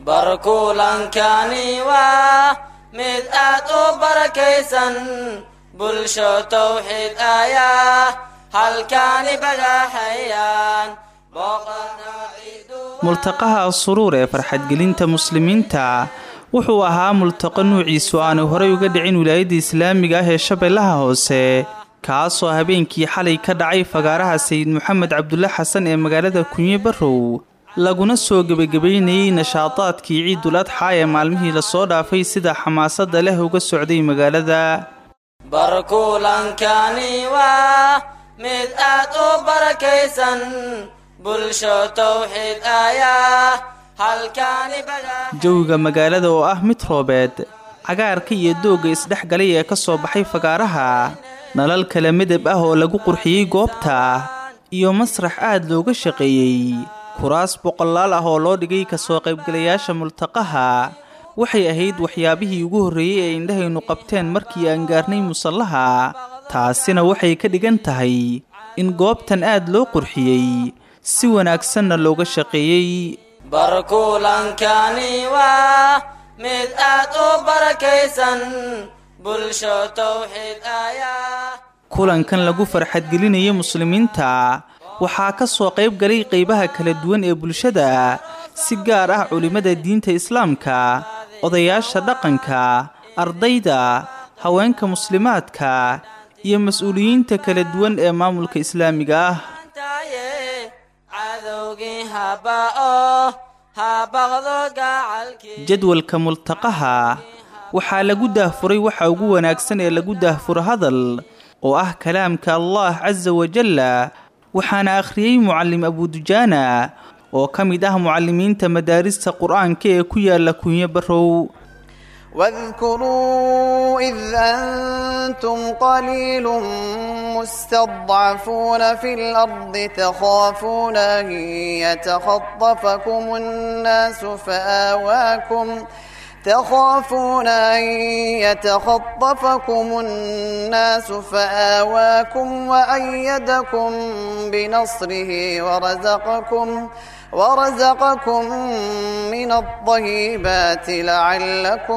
barkulankani waa mid aad u barakaysan bulsho tawxiid ayaa halkaani bagaxayaan multaqaha suruur ee farxadgelinta muslimiinta wuxuu ahaa multaqo nuuciisu aanu horay uga dhicin wilaayadda islaamiga ah ee shabeellaha hoose kaasoo habeenkii xalay ka dhacay fagaaraha sayid moxamed cabdulle xasan ee magaalada kunye barrow laguna soo gebagabaynayey nashaadaadkii ciidul adxaa ee maalmihii lasoo dhaafay sida xamaasadda leh uga socday magaalada barkulankani waa mid aad u barakaysan bulsho tawxiid ayaa halkaani jawiga magaalada oo ah mid roobeed cagaarka iyo doogga isdhex galay ee ka soo baxay fagaaraha nalal kala midab ah oo lagu qurxiyey goobta iyo masrax aad looga shaqeeyey kuraas boqolaal ah oo loo dhigay kasoo qaybgalayaasha multaqaha waxay ahayd waxyaabihii ugu horreeyey ee indhahaynu qabteen markii aan gaarnay musallaha taasina waxay ka dhigan tahay in goobtan aad loo qurxiyey si wanaagsanna looga shaqeeyey barkulankani waa mid aad u barakaysan bulsho tawxiid ayaa kulankan lagu farxadgelinaya muslimiinta waxaa ka soo qayb galay qaybaha kala duwan ee bulshada si gaar ah culimmada diinta islaamka odayaasha dhaqanka ardayda haweenka muslimaadka iyo mas-uuliyiinta kala duwan ee maamulka islaamiga ah jadwalka multaqaha waxaa lagu daahfuray waxa ugu wanaagsan ee lagu daahfuro hadal oo ah kalaamka allah casa wajalla waxaana akhriyey mucallim abudujaana oo ka mid ah mucallimiinta madaarista qur-aanka ee ku yaala kunyo barrow واذكروا إذ أنتم قليل مستضعفون في الأرض تخافون أن يتخطفكم الناس فآواكم تخافون أن يتخطفكم الناس فآواكم وأيدكم بنصره ورزقكم ورزقكم من الطيبات لعلكم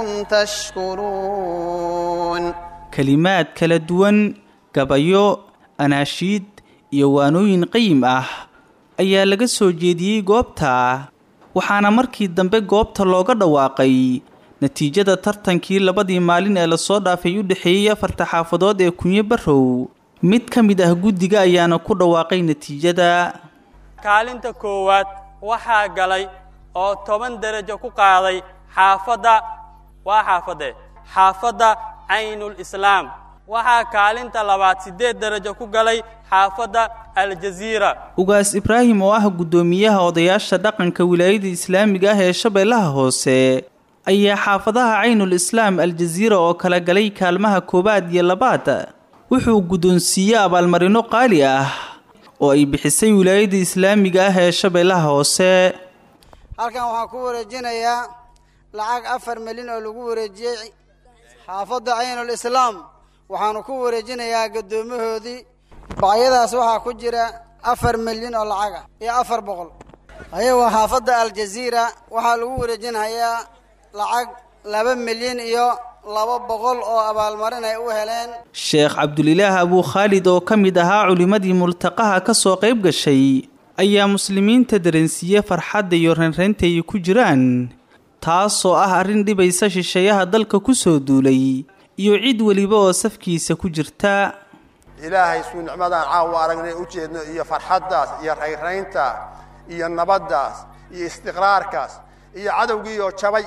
تشكرون kelimaad kala duwan gabayo anaashiid iyo waanooyin qayim ah ayaa laga soo jeediyey goobta waxaana markii dambe goobta looga dhawaaqay natiijada tartankii labadii maalin ee lasoo dhaafay u dhexeeyey afarta xaafadood ee kunyo barrow mid ka mid ah guddiga ayaana ku dhawaaqay natiijada kaalinta koowaad waxaa galay oo toban derajo ku qaaday xaafadda waa xaafadde xaafadda caynul islaam waxaa kaalinta labaad siddeed derajo ku galay xaafadda aljaziira ugaas ibraahim oo ah guddoomiyaha odayaasha dhaqanka wilaayada islaamiga ah ee shabeellaha hoose ayaa xaafadaha caynul islaam aljaziira oo kala galay kaalmaha koowaad iyo labaad wuxuu guddoonsiiyey abaalmarino qaali ah oo ay bixisay wilaayada islaamiga ah ee shabeellaha hoose halkan waxaan ku wareejinayaa lacag afar milyan oo lagu wareejiyey xaafadda caynul islaam waxaanu ku wareejinayaa guddoomahoodii bacyadaas waxaa ku jira afar milyan oo lacag ah iyo afar boqol ayagoo xaafadda aljaziira waxaa lagu wareejinayaa lacag laba milyan iyo laba boqol oo abaalmarin ay u heleen sheekh cabdulilaah abuu khaalid oo ka mid ahaa culimmadii multaqaha ka soo qayb gashay ayaa muslimiinta dareensiiye farxadda iyo ranraynta ay ku jiraan taasoo ah arrin dhibaysa shisheeyaha dalka ku soo duulay iyo cid weliba oo safkiisa ku jirta ilaahay suu nicmadaan caawa aragnay u jeedno iyo farxaddaas iyo rayrayntaas iyo nabaddaas iyo istiqraarkaas iyo cadowgiioo jabay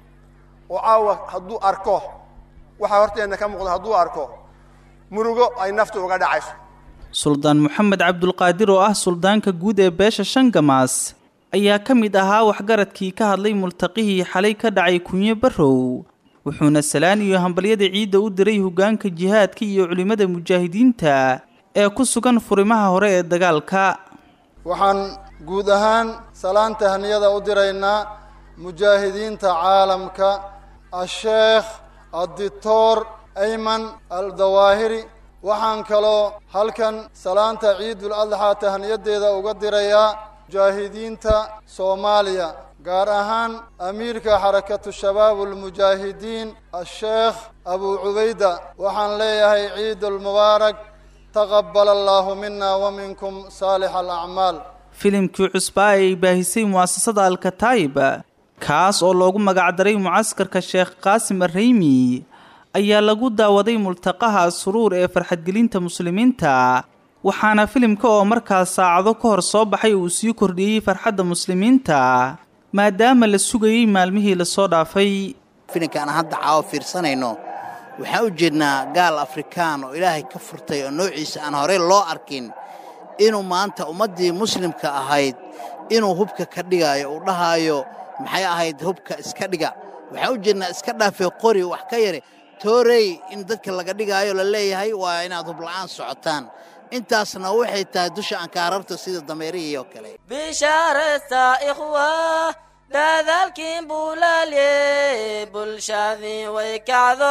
oo caawa hadduu arko waxaa horteenna ka muuqda hadduu arko murugo ay naftu uga dhacayso suldaan moxamed cabdulqaadir oo ah suldaanka guud ee beesha shangamaas ayaa ka mid ahaa waxgaradkii ka hadlay multaqihii xalay ka dhacay kunyo barrow wuxuuna salaan iyo hambalyada ciidda u diray hoggaanka jihaadka iyo culimmada mujaahidiinta ee ku sugan furimaha hore ee dagaalka waxaan guud ahaan salaanta haniyada u diraynaa mujaahidiinta caalamka asheekh addictor ayman aldawaahiri waxaan kaloo halkan salaanta ciidul adxaa tahniyadeeda uga dirayaa mujaahidiinta soomaaliya gaar ahaan amiirka xarakatu shabaab almujaahidiin asheekh abuu cubayda waxaan leeyahay ciidulmubaarak taqabal allaahu mina wa minkum saalix alacmaal filimkii cusbaa ay baahisay mu'asasada alkataayib kaas oo loogu magacdaray mucaskarka sheekh qaasim arreymi ayaa lagu daawaday multaqaha suruur ee farxadgelinta muslimiinta waxaana filimka oo markaas saacado ka hor soo baxay uu sii kordhiyey farxadda muslimiinta maadaama la sugayey maalmihii lasoo dhaafay filimka aan hadda caawo fiirsanayno waxaan u jeednaa gaal afrikaan oo ilaahay ka furtay oo noociisa aan horey loo arkin inuu maanta ummaddii muslimka ahayd inuu hubka ka dhigaayo uu dhahaayo maxay ahayd hubka iska dhiga waxaan u jeednaa iska dhaafee qori wax ka yare toorey in dadka laga dhigaayo la leeyahay waa inaad hubla'aan socotaan intaasna waxay tahay dusha aan kaararto sida dameerihii oo kale bishaaraysta ikhwa dadaalkiin buulaalye bulshadii way kacdo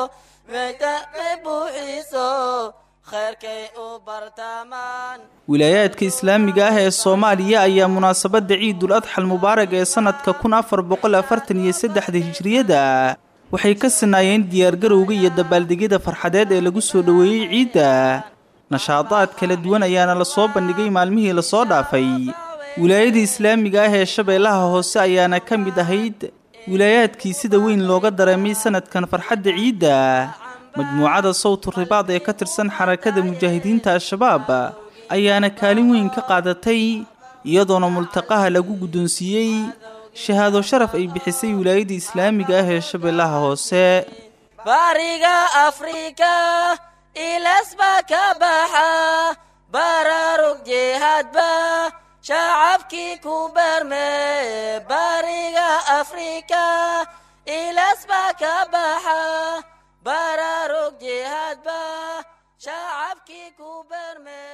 waytaqay buuxiiso khayrkay u bartaamaan wilaayaadka islaamiga ah ee soomaaliya ayaa munaasabadda ciidul adxal mubaarag ee sannadka kun afar boqol afartan iyo saddexda hijriyada waxay ka sinaayeen diyaargarowga iyo dabaaldegyada farxadeed ee lagu soo dhoweeyey ciidda nashaadaad kala duwan ayaana lasoo bandhigay maalmihii lasoo dhaafay wilaayada islaamiga ah ee shabeellaha hoose ayaana ka mid ahayd wilaayaadkii sida weyn looga dareemay sanadkan farxadda ciidda majmuucada sawtu ribaad ee ka tirsan xarakada mujaahidiinta al-shabaab ayaana kaalin weyn ka qaadatay iyadoona multaqaha lagu guddoonsiiyey shahaado sharaf ay bixisay wilaayada islaamiga ah ee shabeellaha hoose bariga afrika ilas baa ka baxa baraarug jihaadba shacabkii ku beerme bariga afrika ilas baa ka baxa baraarug jihaadba shacabkii ku beerme